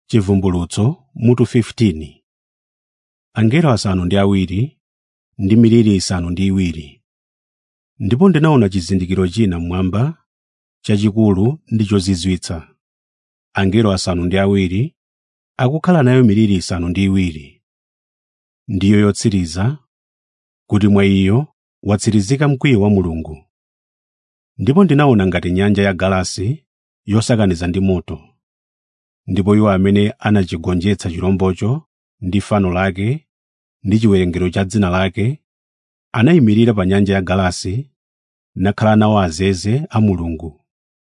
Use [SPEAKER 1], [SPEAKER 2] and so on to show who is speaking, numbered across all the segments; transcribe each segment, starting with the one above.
[SPEAKER 1] Chivumbulutso mutu 15 Angelo asanu ndi awiri ndi miliri isanu ndi iwiri. Ndipo ndinaona chizindikiro china mmwamba chachikulu ndi chozizwitsa. Angelo asanu ndi awiri akukhala nayo miliri isanu ndi iwiri. Ndiyo yotsiriza, kuti mwa iyo watsirizika mkwiyo wa Mulungu. Ndipo ndinaona ngati nyanja yagalasi yosakaniza ndi moto. Ndipo iwo amene anachigonjetsa chirombocho ndi fano lake ndi chiwerengero cha dzina lake, anayimirira pa nyanja yagalasi nakhala nawo azeze a Mulungu.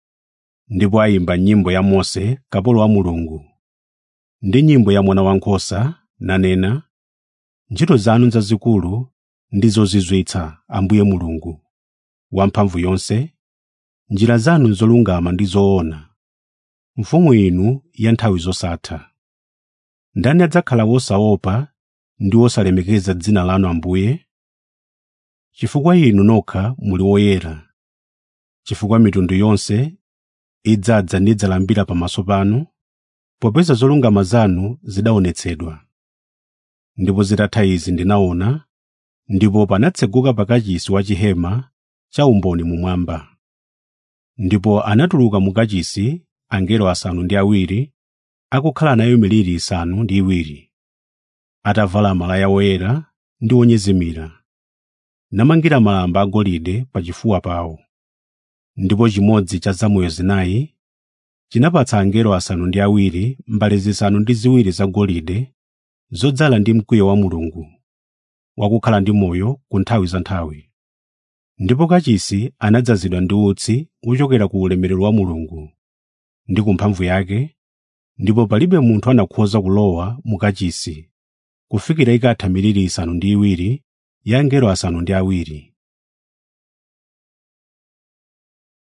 [SPEAKER 1] Ndipo ayimba nyimbo ya Mose kapolo wa Mulungu, ndi nyimbo ya Mwana Wankhosa, nanena, “Ntchito zanu zazikulu ndi zozizwitsa, Ambuye Mulungu Wamphamvuyonse, njira zanu n'zolungama ndi zoona, Mfumu inu ya nthawi zosatha. Ndani adzakhala wosaopa ndi wosalemekeza dzina lanu Ambuye? Chifukwa inu nokha muli woyera, chifukwa mitundu yonse idzadza nidzalambira pamaso panu, popeza zolungama zanu zidaonetsedwa. Ndipo zitatha izi ndinaona, ndipo panatseguka pakachisi wa chihema cha umboni mumwamba. Ndipo anatuluka mu kachisi angelo asanu ndi awiri akukhala nayo miliri isanu ndi iwiri, atavala malaya woyera ndi onyezimira, namangira malamba agolide pachifuwa pawo. Ndipo chimodzi cha zamoyo zinayi chinapatsa angelo asanu ndi awiri mbale zisanu ndi ziwiri zagolide zodzala ndi mkwiyo wa Mulungu, wakukhala ndi moyo ku nthawi za nthawi. Ndipo kachisi anadzazidwa ndi utsi wochokera ku ulemerero wa Mulungu ndi ku mphamvu yake, ndipo palibe munthu anakhoza kulowa mu kachisi kufikira ikatha miliri isanu ndi iwiri ya angelo asanu ndi awiri.